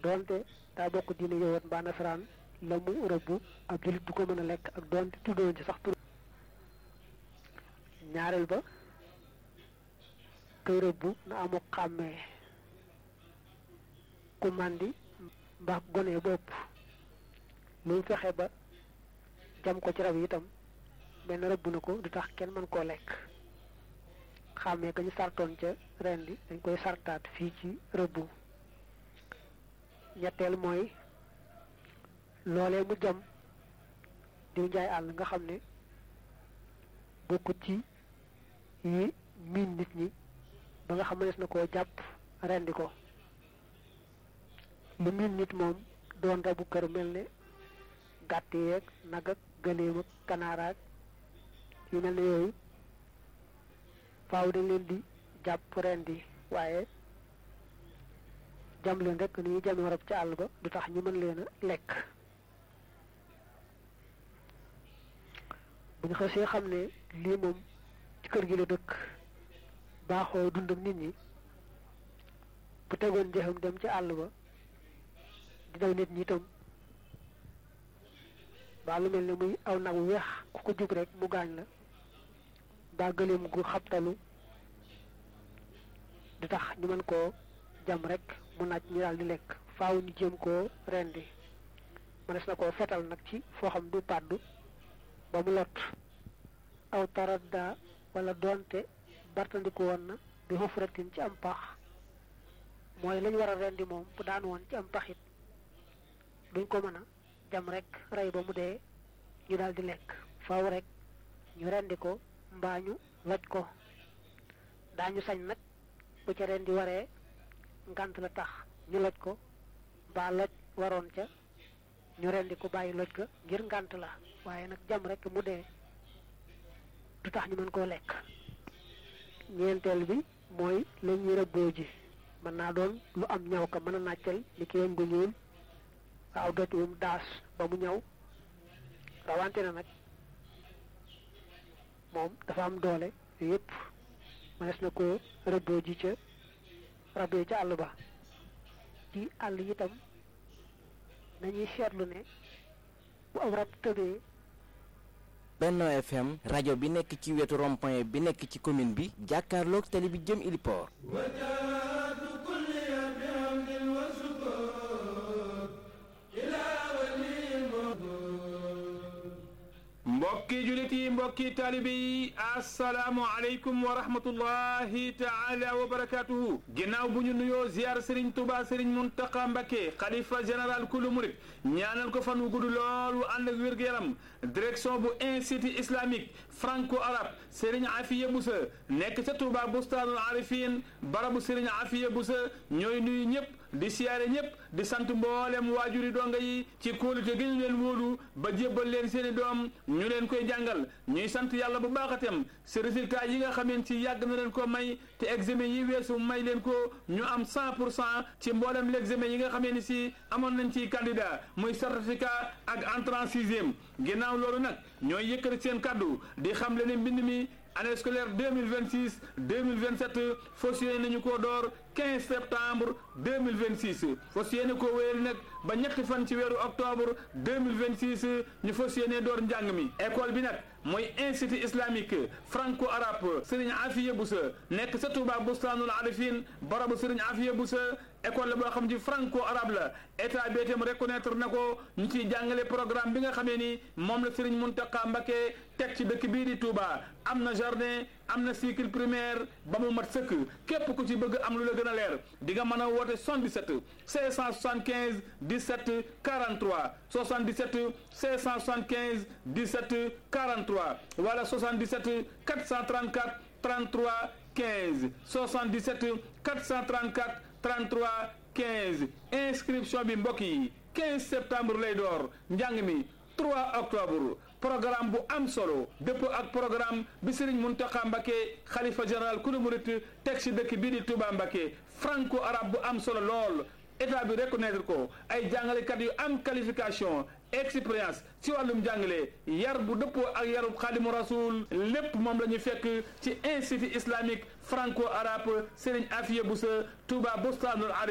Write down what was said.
doonte daa bokk diine yowat mbaa nasaraan la mu rëbbu ab jullit du ko mën a lekk ak doonte tuddoon ci sax tur ñaareel ba kay rëbbu na amu xàmmee ku màndi mbaa gone bopp lu fexe ba jam ko ci rab yi itam benn rëbb na ko du tax kenn mën koo lekk xàmmee ka ñu sartoon ca ren di dañ koy sartaat fii ci rëbbu ñetteel mooy loolee mu jam diw njaay àll nga xam ne bokkut ci yi miin nit ñi ba nga xam ne na koo jàpp rendi ko lu miin nit moom doon rabu kër mel ne gàtt yeeg nag ak gëléem ak kanaaraak yu mel ne yooyu faaw dañ leen di jàpp rendi waaye jam leen rek ni ñuy jame rab ca àll ba du tax ñu mën leen a lekk bu ñu xasee xam ne lii moom ci kër gi la dëkk baaxoo dund ak nit ñi bu tegoon njëxam dem ci àll ba di daw nit ñi itam baa lu mel ne muy aw nag wu weex ku ko jub rek mu gaañ la baa gëleem gu xabtalu di tax ñu mën koo jam rek mu naaj ñu daal di lekk faaw ñu jéem koo rendi mënees na koo fetal nag ci foo xam du pàddu ba mu lot aw taradda wala doonte bartandiku woon na bi xufratin ci am pax mooy lañ war a rendi moom bu daan woon ci am paxit duñ ko mën a jam rek rey ba mu dee ñu daal di lekk faaw rek ñu rendi ko mbaa ñu loj ko daañu sañ nag bu ca rendi waree ngant la tax ñu loj ko mbaa loj waroon ca ñu rendi ko bàyyi loj ga ngir ngant la waaye nag jam rek mu dee du tax ñu mën koo lekk ñeenteel bi mooy la ñuy rëbboo ji mën naa doon lu am ñaw ka mën a nàccal ni ki weñ gu ñuul waaw doj wum daas ba mu ñaw rawante na nag moom dafa am doole yépp mënees na ko rëbboo ji ca rab yi ca àll ba ci àll itam nañuy seetlu ne bu am rab tëbee Benno FM rajo bi nekk ci wetu rond-point bi nekk ci commune bi jàkkaarloog tali bi jëm Iliport mbokki julit yi mbokki taalibe yi asalaamu aleykum wa rahmatullahi taala wa barakatuhu ginnaaw bu ñu nuyoo ziar sëriñ tuba sëriñ muntaqa mbakke xalifa général kulu murit ñaanal ko fan wu gudd lool wu ànd ak wér-gu-yaram direction bu institut islamique franco arabe sëriñ afiya busa nekk ca tuba bustaanul arifin barabu sëriñ afiya busa ñooy nuyu ñëpp di siyaare ñëpp di sant mboolem waajuri donga yi ci kóolute gi ñu leen wóolu ba jébbal leen seeni doom ñu leen koy jàngal ñuy sant yàlla bu baaxatem si résultat yi nga xameen ci yàgg na leen ko may te examen yi weesu may leen ko ñu am 100 pour cent ci mboolem l'examen yi nga xamee ni si amoon nañ ci candidat muy certificat ak entrée en sixième ginnaaw loolu nag ñooy yëkkati seen kaddu di xam le ne mbind mi année scolaire 2026 2027 fas yéene nañu koo door 15 septembre 2026 fas yéene koo wéyal nag ba ñetti fan ci weeru octobre 2026 ñu fas yéene door njàng mi école bi nag mooy institut islamique franco arabe Serigne Afiya Boussa nekk sa Touba Bustaanul Arifin barabu Serigne Afiya Boussa école la boo xam ci franco arabe la état bi itam reconnaître na ko ñu ciy jàngale programme bi nga xamee ni moom la Serigne Mountakha Mbacké teg ci dëkk bii di Touba am na jardin am na cycle primaire ba mu mat sëkk képp ku ci bëgg am lu la gën a leer di nga mën a woote 77 575 17 43 77 575 17 43 wala 77 434 33 15 77 434 33 15 inscription bi mbokk yi 15 septembre lay door njàng mi 3 octobre programme bu am solo dëpp ak programme bi Serigne Mountakha Mbacké xalifa général kulu murit teg ci dëkk bii di Touba Mbacké franco arabe bu am solo lool état bi reconnaître ko ay jàngalekat yu am qualification expérience ci wàllum jàngale yar bu dëppoo ak yarub xaadimu rasul lépp moom la ñu fekk ci institut islamique franco arabe Serigne Afiya Boussa Touba Bostanul